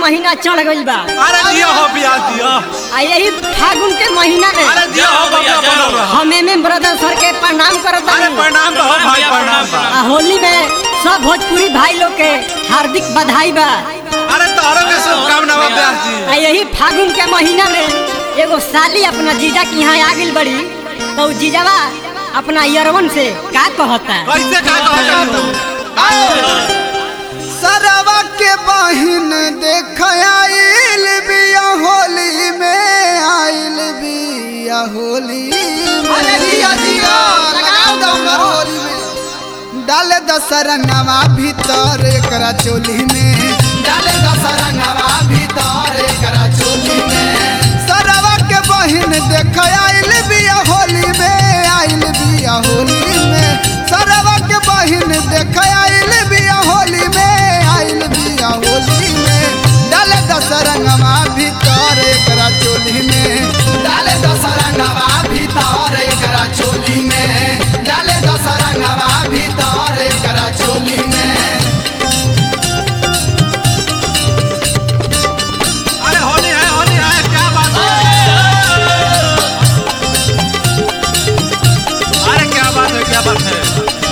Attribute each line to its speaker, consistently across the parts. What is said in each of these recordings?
Speaker 1: महीना चढ़ गइल बा
Speaker 2: अरे दिया हो बियाह दिया
Speaker 1: आ यही फागुन के महीना में
Speaker 2: अरे दिया हो बबुआ बनल रहा
Speaker 1: हम एम एम ब्रदर सर के प्रणाम करत
Speaker 2: अरे
Speaker 1: बानी
Speaker 2: प्रणाम बा हो भाई प्रणाम बा
Speaker 1: आ होली में सब भोजपुरी भाई लोग के हार्दिक बधाई बा
Speaker 2: अरे तारो के शुभकामना बा ब्याह जी
Speaker 1: आ यही फागुन के महीना में एगो साली अपना जीजा के यहाँ आ गइल बड़ी तो उ जीजावा अपना यरवन से का कहता
Speaker 2: कैसे का कहता
Speaker 3: सरवा के बहिन देख आइल बिया होली में आइल बिया होली अरे जिया जिया लगाओ दम होली में डाले दसरंगवा भीतर एकरा चोली में डाले दसरंगवा भीतर एकरा चोली में सरवा के बहिन देख आइल बिया होली में आइल बिया होली में सरवा के बहिन देख आइल बिया होली में आइल बिया होली में डाले दसरंगवा भीतर एकरा चोली में डाले दसरंगवा भीतर एकरा चोली में डाले दसरंगवा भीतर एकरा चोली में
Speaker 2: अरे होली है होली है क्या बात है अरे क्या बात है क्या बात है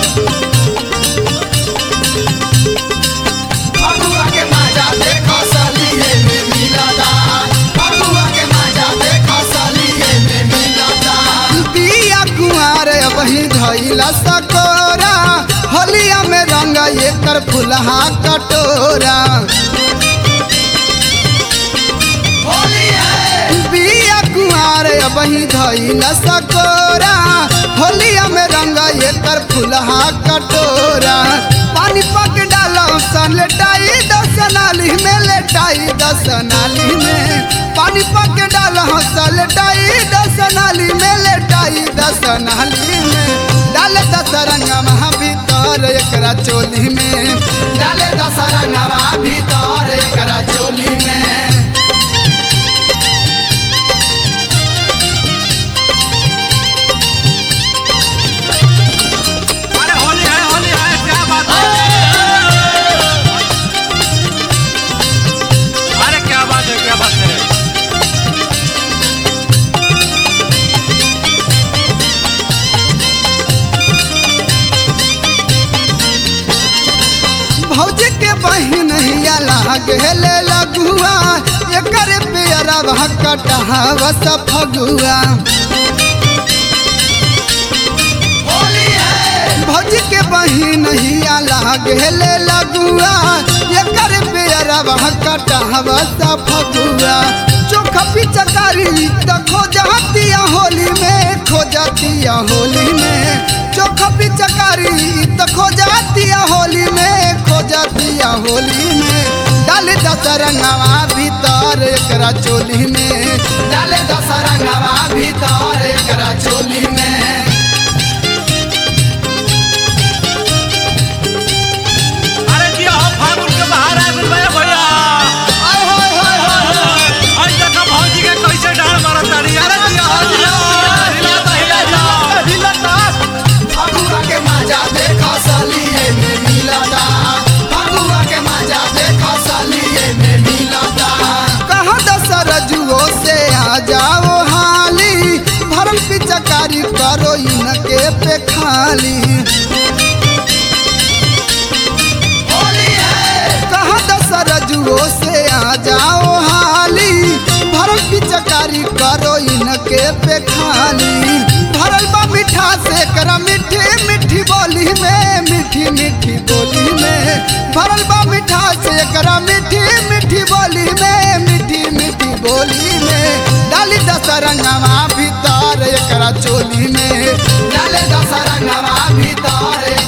Speaker 3: फगुआ के मजा देखो सलिए में मिलता फगुआ के मजा देखो सलिए में मिलता बिया कुंवार वही धइला सकोरा होलिया में रंग एकर फुलहा कटोरा बिया कुंवार वही धइला सकोरा होलिया में रंग एकर फुलहा कटोरा पानी पक डालो सन लेटाई दस नाली में लेटाई दस नाली में पानी पक डालो सन लेटाई दस नाली में लेटाई दस नाली में डाले दस रंगवा भीतर एकरा चोली में डाले दस रंगवा भीतर एकरा चोली में
Speaker 2: अरे होली है होली है क्या बात है अरे क्या बात है क्या बात है
Speaker 3: भौज के बहिन हिया लागले लगुआ एकर पेरा भकटहाव सफगुआ भौज के बहिन हिया लागले लगुआ एकर पेरा भकटहाव सफगुआ चोख पिचकारी त खोजतिया होली में खोजतिया होली में चोख पिचकारी त खोजतिया होली में खोजतिया होली में डाले दसरंगवा भीतर एकरा चोली में डाले दसरंगवा भीतर एकरा चोली में
Speaker 2: अरे दिया हो फागुन के बाहर आ गइल बा भैया
Speaker 3: आय हाय हाय हाय
Speaker 2: आज देखा भौजी के कैसे डाल मारत तारी अरे दिया हो दिया हिलाता हिलाता हिलाता
Speaker 3: फगुआ के मजा देखो सलिए में मिलता फगुआ के मजा देखो सलिए में मिलता कहाँ दसरजुओ से आ जाओ हाली भरल पिचकारी करो इनके पे खाली कहाँ दसरजुओ से आ जाओ हाली भरल पिचकारी करो इनके पे खाली भरल बा मीठा से करा मीठी मीठी बोली में मीठी मीठी बोली में भरल बा मीठा से करा मीठी मीठी बोली में मीठी मीठी बोली में डाली दसरंगवा भीतर एकरा चोली में डाले दसरंगवा भीतर